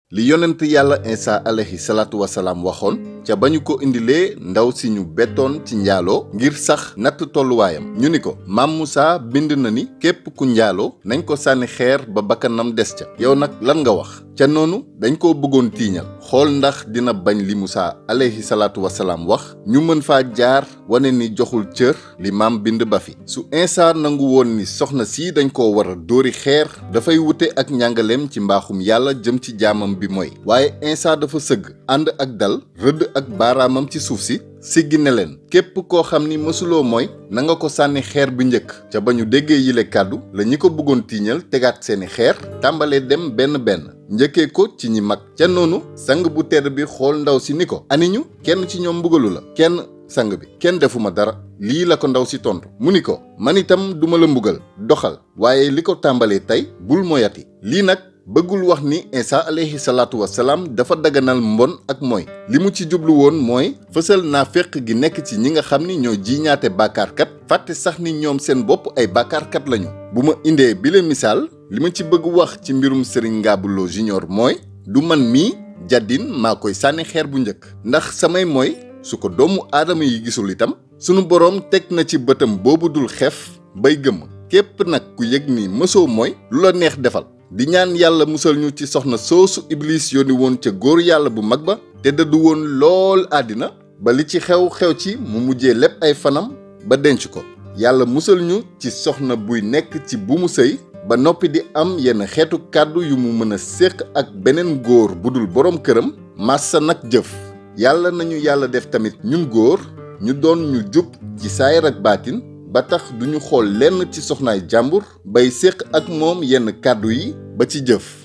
li yonent yàlla Isa alayhi salaatu wasalaam waxoon ca ba ñu ko indilee ndaw si ñu bettoon ci njaaloo ngir sax natt tolluwaayam ñu ni ko maam Moussa bind na ni képp ku njaaloo nañ ko sànni xeer ba bakkanam des ca yow nag lan nga wax ca noonu dañ ko bëggoon tiiñal xool ndax dina bañ li Moussa alayhi salaatu wasalaam wax ñu mën faa jaar wane ni joxul cër li maam bind ba fi su Isa nangu woon ni soxna si dañ ko war a dóori xeer dafay wute ak njàngaleem ci mbaaxum yàlla jëm ci jaamam bi mooy waaye Isa dafa sëgg ànd ak dal rëdd ak baaraamam ci suuf si siggi ne leen képp koo xam ni mësuloo mooy na nga ko sànni xeer bi njëkk ca ba ñu déggee yile kàddu la ñi ko bëggoon tiiñal tegaat seeni xeer tàmbalee dem benn benn njëkkee ko ci ñi mag ca noonu sang bu tedd bi xool ndaw si ni ko aniñu kenn ci ñoom mbugalu la kenn sang bi kenn defuma dara lii la ko ndaw si tontu mu ni ko man itam duma la mbugal doxal waaye li ko tàmbalee tey bul moyati lii nag bëggul wax ni Isa alayhi salaatu wasalaam dafa daganal mbon ak mooy li mu ci jublu woon mooy fësal naaféq gi nekk ci ñi nga xam ni ñoo jiiñaate bàkkaarkat fàtte sax ni ñoom seen bopp ay bàkkaarkat lañu bu ma indee bile misaal li ma ci bëgg wax ci mbirum Serigne Ngabou Lo Junior mooy du man mii jàddin maa koy sànni xeer bu njëkk ndax samay mooy su ko doomu aadama yi gisul itam sunu boroom teg na ci bëtam boobu dul xef bay gëmm képp nag ku yëg ni mësoo mooy lu la neex defal di ñaan yàlla musal ñu ci soxna soosu iblis yónni woon ca góor yàlla bu mag ba te dëddu woon lool àddina ba li ci xew xew ci mu mujjee lépp ay fanam ba denc ko yàlla musal ñu ci soxna buy nekk ci bu mu sëy ba noppi di am yenn xeetu kàddu yu mu mën a séq ak beneen góor bu dul boroom këram massa nag jëf yàlla nañu yàlla def tamit ñun góor ñu doon ñu jub ci saayir ak baatin ba tax duñu xool lenn ci soxnaay jàmbur bay séq ak moom yenn kàddu yi ba ci jëf